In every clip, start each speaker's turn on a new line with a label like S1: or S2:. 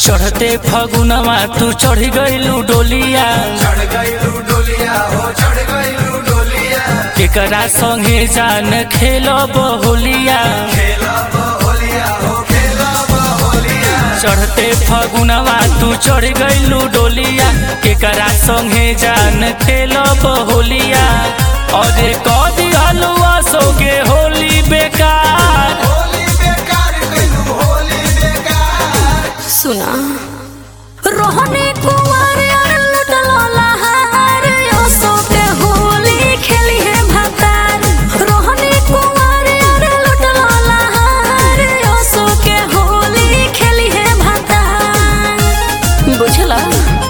S1: चढ़ते फगुनवा तू चढ़ गइलू डोलिया
S2: चढ़ गइलू डोलिया हो चढ़ गइलू डोलिया
S1: केकरा संगे जान खेलब होलिया
S2: खेलब होलिया हो खेलब होलिया
S1: चढ़ते फगुनवा तू चढ़ गइलू डोलिया केकरा संगे जान खेलब होलिया अरे कदी हलुआ सोगे होली बेकार
S2: होली बेकार कइलू होली बेकार
S3: सुना रोहनी कुंवर और लुटलो लहार ओसो के होली खेली है भतार रोहनी कुंवर और लुटलो लहार ओसो के होली खेली है भतार बुझला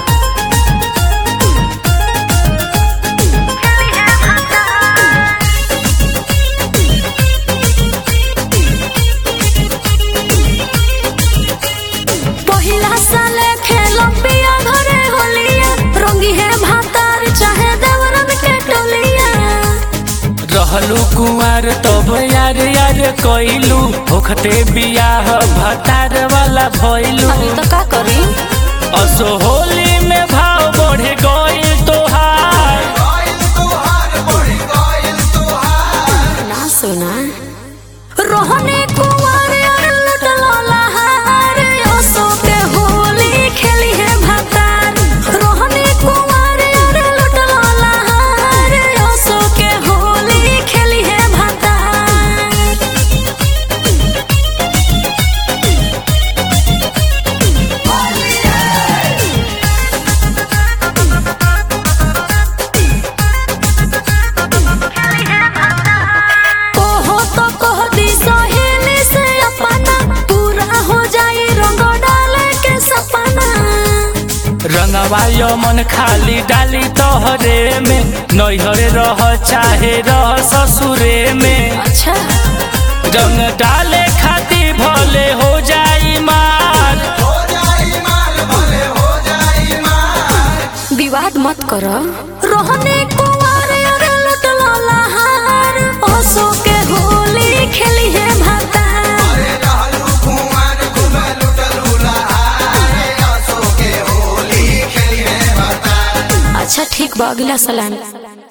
S3: पहिला साले खेलम पिया घरे होलिया रंगी है भातार चाहे देवरन के टोलिया
S1: रहलू कुंवर तब यार यार कइलू होखते बियाह भतार वाला भइलू
S3: अभी तो का करी
S1: असो होली में भाव बढ़े गइल तोहार
S2: गइल तोहार बढ़ी गइल तोहार
S3: ना सुना रोहने कुंवर और लुटलो लहार ओसो के होली खेली है भातार रोहने कुंवर और लुटलो लहार ओसो के होली खेली है भातार कोहो तो कह दी सहेली से अपना पूरा हो जाई रंग डाले के सपना
S1: रंगवायो मन खाली डाली तोहरे में नैहरे रह चाहे रह ससुरे में
S3: अच्छा
S1: रंग डाले खाती भले हो जाई मार
S2: हो जाई मार भले हो जाई मार
S3: विवाद मत कर रोहने कुंवर और लुटलो लहार ओसो के होली खेली है भातार
S2: अरे रहलू कुंवर घुमे लुटलू लहार असो के होली खेली है बता
S3: अच्छा ठीक बा अगला सलाम